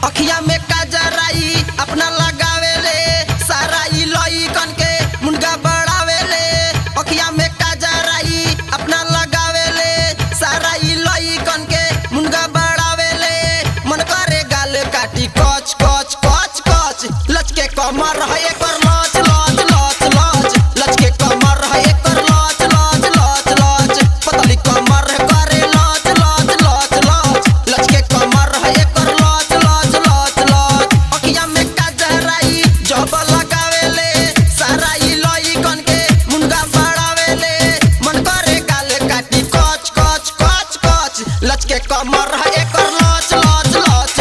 अखिया में काजराई अपना लगावे ले सारा ई लइकन के मुंडा बढ़ावे ले अखिया में काजराई अपना लगावे ले सारा ई लइकन के मुंडा बढ़ावे ले मन करे गाल काटी कच कच कच कच लचके कमर है एकर लच लच लच लच लचके कमर है एकर लच लच लच लच पतली कमर है करे लच लच लच लच लचके कमर है एकर लच लच लच लच अखिया में काजराई जब लगावे ले सारा ई लइकन के मुंडा बढ़ावे ले मन करे गाल काटी कच कच कच कच लचके कमर है एकर लच लच लच